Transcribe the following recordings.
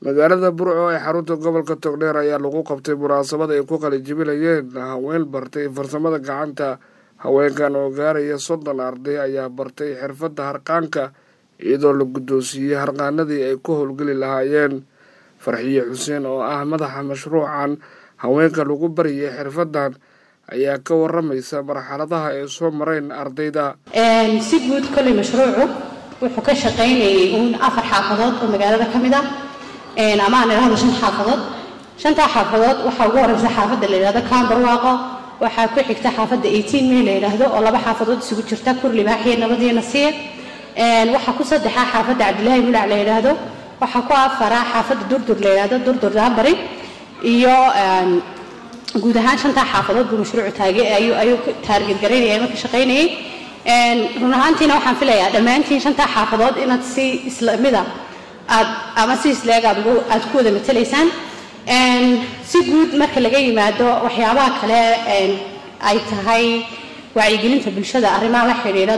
magaalada burco ee xarunta gobolka togdheer ayaa lagu qabtay munaasabad ay ku qalijibinayeen haween bartay farsamada gacanta haweenkan oo gaaraya soddon arday ayaa bartay xirfadda harqaanka iyadoo la guddoonsiiyey harqaanadii ay ku howlgeli lahaayeen farxiye xuseen oo ah madaxa mashruucan haweenka lagu bariyay xirfaddan ayaa ka waramaysa marxaladaha ay soo mareen ardayda si guud kolley mashruucu wuxuu ka shaqaynayay uun afar xaafadood oo magaalada ka mid ah ama aan idhahdo shan xaafadood shantaa xaafadood waxaa ugu horeysa xaafadda la yidhahdo kaambarwaaqo waxaa ku xigta xaafadda eighteen may la yidhaahdo oo laba xaafadood isugu jirta kurlibaaxiyo nabadiyo nasiir waxaa ku saddexaa xaafadda cabdilaahi mulac la yidhaahdo waxaa ku afaraa xaafadda durdur la yidhaahdo durdur daabari iyo guud ahaan shantaa xaafadood buu mashruucu taage ayuu taarget garaynaya marka shaqaynayay run ahaantiina waxaan filayaa dhammaantiin shantaa xaafadood inaad si islamida aad ama si isleeg aad aad ku wada matalaysaan si guud marka laga yimaado waxyaabaha kale ay tahay wacyigelinta bulshada arrimaha la xidhiidha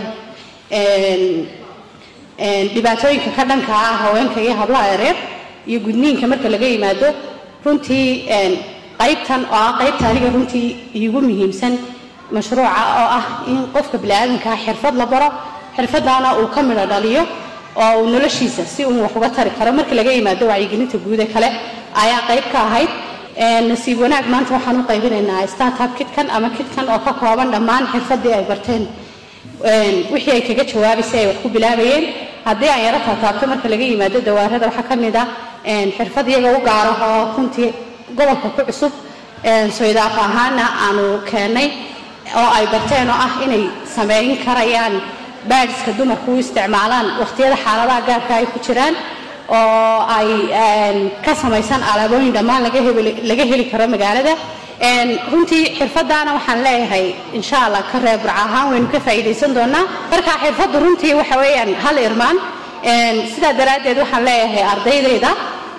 dhibaatooyinka ka dhanka ah haweenka iyo hablaha yareer iyo gudniinka marka laga yimaado runtii qaybtan oo ah qaybta aniga runtii iigu muhiimsan mashruuca oo ah in qofka biniaadankaa xirfad la baro xirfaddaana uu ka midho dhaliyo oo uu noloshiisa si uu wax uga tari karo marka laga yimaado wacyigelinta guude kale ayaa qayb ka ahayd nasiib wanaag maanta waxaan u qaybinaynaa startup kitkan ama kitkan oo ka kooban dhammaan xirfaddii ay barteen wixii ay kaga jawaabaysay ay wax ku bilaabayeen haddii aan yaro taataabto marka laga yimaado dawaarada waxaa ka mid ah xirfad iyaga u gaaro oo runtii gobolka ku cusub soydaaf ahaana aanu keennay oo ay barteen oo ah inay sameyn karayaan baadiska dumarku u isticmaalaan wakhtiyada xaaladaha gaarka ay ku jiraan oo ay ka samaysan alaabooyin dhammaan laga heli karo magaalada runtii xirfadaana waxaan leeyahay insha allah ka reer burca ahaan waynu ka faa'iidaysan doonaa marka xirfaddu runtii waxa weeyaan hal irmaan sidaa daraaddeed waxaan leeyahay ardaydayda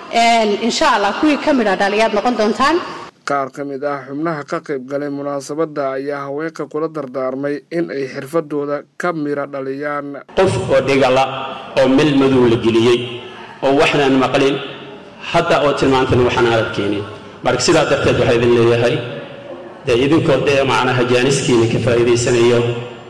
insha allah kuwii ka midha dhaliyaad noqon doontaan qaar ka mid ah xubnaha ka qayb galay munaasabadda ayaa haweenka kula dardaarmay in ay xirfadooda ka midha dhaliyaan qof oo dhigala oo meel madow la geliyey oo waxnaan maqlin hadda oo tilmaantan waxaan aad keenin marka sidaa darteed waxaa idin leeyahay dee idinkoo dee macnaha jaaniskiina ka faa'iidaysanayo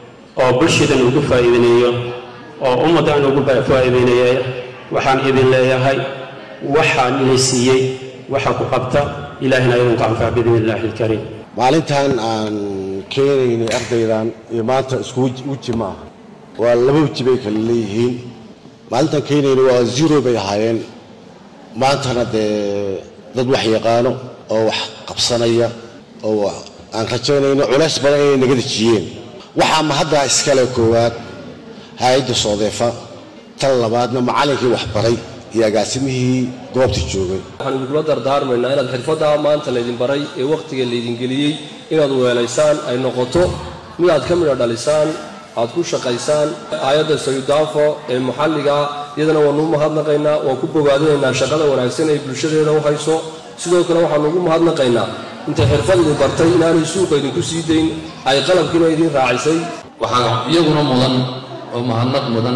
oo bulshadan ugu faa'iidinayo oo ummaddan ugu faa'iidaynaya waxaan idin leeyahay waxaan ina siiyey waxa ku qabta ilaahina idinku anfac biidni illaahi alkariim maalintan aan keenaynay ardaydan iyo maanta isku weji ma aha waa laba weji bay kale leeyihiin maalintaan keenaynay waa zero bay ahaayeen maantana dee dad wax yaqaano oo wax qabsanaya oo aan rajaynayno culays badan inay naga dejiyeen waxaa ma haddaa iskale koowaad hay-adda soodeefa tan labaadna macallinkii waxbaray iyo agaasimihii goobta joogay waxaan idinkula dardaarmaynaa inaad xirfaddaa maanta laydin baray ee wakhtiga laydin geliyey inaad weelaysaan ay noqoto mid aad ka midha dhalisaan aad ku shaqaysaan aayadda sayudaafo ee maxalliga iyadana waanu u mahadnaqaynaa waan ku bogaadinaynaa shaqada wanaagsan ay bulshadeeda u hayso sidoo kale waxaanu ugu mahadnaqaynaa intay xirfad idin bartay inaanay suuqa idinku sii dayn ay qalabkiina idiin raacisay waxaa iyaguna mudan oo mahadnaq mudan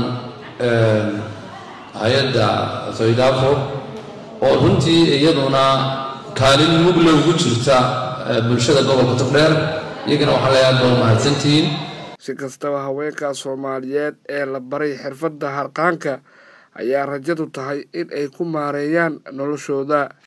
hay-adda saydaafo oo runtii iyaduna kaalin mugle ugu jirta bulshada gobolka togdheer iyagana waxaa leeyahay aad baa mahadsantihiin si kastaba haweenka soomaaliyeed ee la baray xirfadda harqaanka ayaa rajadu tahay in ay ku maareeyaan noloshooda